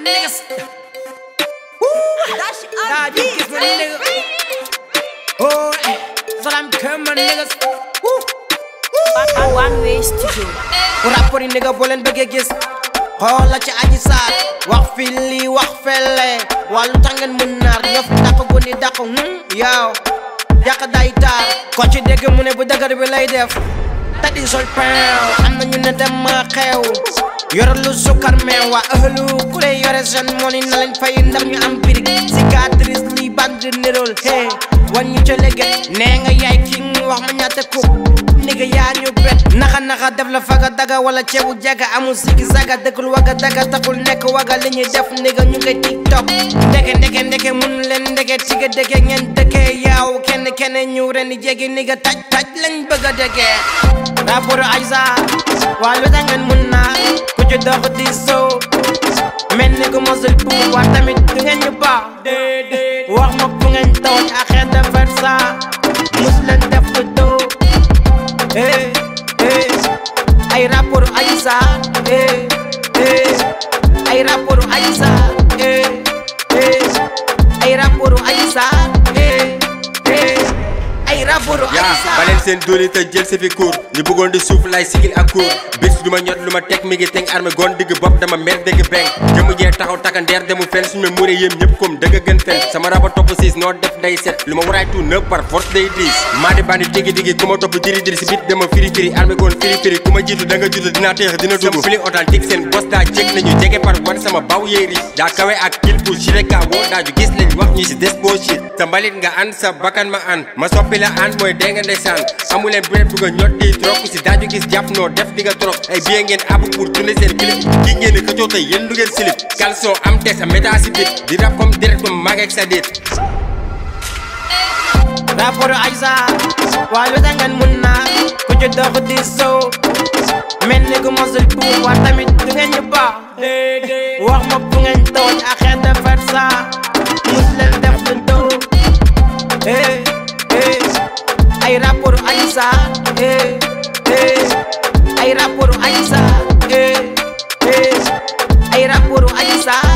niggas. Nah, you kiss my nigga. Oh, eh. so I'm coming, my niggas. Woo. One Way Studio. rapport yi nigga boo leen bëggee gis xoola ci aji saar wax fi lii wax felle waa lu tax ngeen mën naar ñoo fi dàq guni dàq hmm yow yàq day taar ko ci dégg mu ne bu dëgër bi lay def tadi sol peew am na ñu ne dem ma xew yore lu sukkar meew waa ëhlu ku lay yore seen moni na leen fay ndax ñu am birig cicatrice lii band nirol hey wan ñu ca léegi nee nga yaay king wax ma ñaata kub nigga yaa ñu bet naxa naxa def la faga daga wala ceebu jaga amul sigi saga dëkkul waga daga taxul nekk waga li ñuy def nigga ñu koy tiktok ndeke ndeke ndeke mun leen ndeke tige dege ngeen dëkke yaaw kenn kenn ñu ren di jegi nigga taj taj lañ bëgg a dege rapport Aïssa waa lu tax ngeen mun naa ku ci dox di sow mel ni ku mosul bu waa tamit du ngeen ñu baax déedéet wax ma fu ngeen tooñ ak xeet de versa mus leen def lu doo eh eh ay rapport Aïssa eh eh ay rapport Aïssa eh eh ay rapport Aïssa eh eh ay rapport yaa Aïssa baleen seen dóori te jël si fi cour ñu bëggoon di suuf lay sigil ak cour bis du ma ñot lu ma teg mi ngi teg armé gon digg bopp dama mer dégg beng jëmu jee taxaw taka ndeer demu fen suñu ma muuree yéem ñëpp comme dëgg gën fen sama raba topp siis noo def day set lu ma waraay tout neuf par force day diis maa di bandi digi digi ku ma topp diri diri si bit dama firi firi armé gon firi firi ku ma jiitu da nga judd dinaa teex dina dugg sama fili authentique seen bos daa jég nañu jege par wan sama baw yéeri daa kawe ak kil bu shireka woo daaju gis lañ wax ñi si des boo shit sa mbalit nga an sa bakkan ma an ma soppi la an mooy dee nga ndeysaan amuleen bu leen bëgg a ñot di trop si daaju gis jàpp noo def di nga trop ay bien ngeen ab pour tourner seen clip ki ngeen di xëccoo tey yéen du ngeen silip caleçon am te sa méta si bit di rap comme direct comme mag ak sa dit rapport Aïssa waa lu tax ngeen mun naa ku ci dox di sow mel ni ku mosul bu waa tamit du ngeen ñu baax wax ma fu ngeen tooñ ak xeet de versa mus leen def lu doo eh eh ay rapport Aïssa eh eh ay rapport Aïssa eh eh ay rapport Aïssa